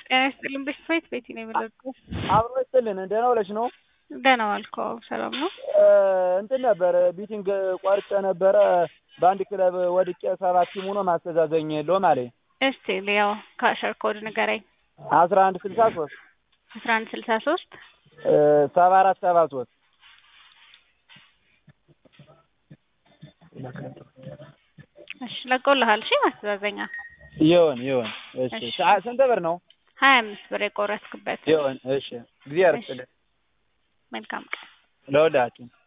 ጤና ይስጥልኝ በሽታዬ ቤቲ ነው የምደርገው። አብሮ ይስጥልን ደህና ውለሽ ነው? ደህና ዋልኩ። አዎ ሰላም ነው። እንትን ነበር ቢቲንግ ቆርጬ ነበረ በአንድ ክለብ ወድቄ ሰባት ቲም ሆኖ ማስተዛዘኝ የለውም አለኝ። እስቲ ሊያው ካሸር ኮድ ንገረኝ። አስራ አንድ ስልሳ ሶስት አስራ አንድ ስልሳ ሶስት ሰባ አራት ሰባ ሶስት እሺ ለቆልሃል። እሺ ማስተዛዘኛ ይሁን ይሁን። እሺ ሰዓ- ስንት ብር ነው? ሀያ አምስት ብር የቆረጥክበት። ይሁን። እሺ እግዚአብሔር ይስጥልን መልካም ቀን። ለሁላችን